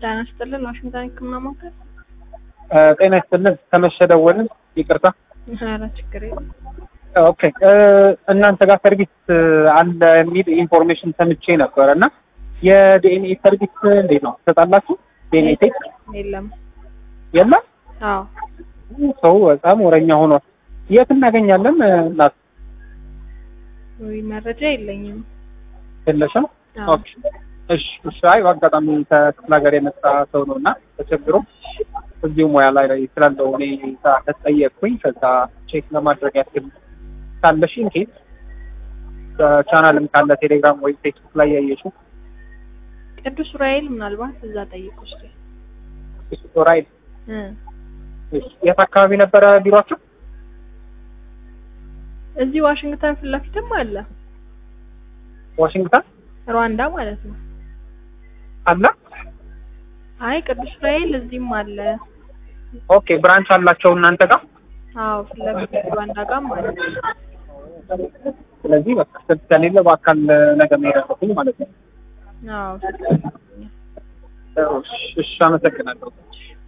ጤና ይስጥልን ዋሽንግተን ህክምና ማዕከል። ጤና ይስጥልን ከመሸ ደወልን። ይቅርታ። ኧረ ችግር የለም። ኦኬ እናንተ ጋር ሰርቪስ አለ የሚል ኢንፎርሜሽን ሰምቼ ነበረ እና የዲኤንኤ ሰርቪስ እንዴት ነው ትሰጣላችሁ? ዲኤንኤ ቴስት የለም። የለም። አዎ ሰው በጣም ወረኛ ሆኗል። የት እናገኛለን? እናት ወይ መረጃ የለኝም። የለሽም? አዎ ኦኬ እሺ እሺ። አይ በአጋጣሚ ከክፍለ ሀገር የመጣ ሰው ነው እና ተቸግሮ እዚሁ ሙያ ላይ ስላለው ሁኔታ ተጠየቅኩኝ። ከዛ ቼክ ለማድረግ ያክል ካለሽ ኢንኬት ቻናልም ካለ ቴሌግራም ወይ ፌስቡክ ላይ ያየሽው ቅዱስ ዑራኤል ምናልባት እዛ ጠይቁ እስኪ። ራይድ እ የት አካባቢ ነበረ ቢሯቸው? እዚህ ዋሽንግተን ፊት ለፊትም አለ ዋሽንግተን ሩዋንዳ ማለት ነው። አለ። አይ ቅዱስ ዑራኤል እዚህም አለ። ኦኬ ብራንች አላቸው እናንተ ጋር። አዎ ፊት ለፊት ሩዋንዳ ጋርም አለ። ስለዚህ በቃ ስልክ ከሌለ በአካል ነገ መሄድ አለብኝ ማለት ነው። አዎ እሺ፣ እሺ አመሰግናለሁ።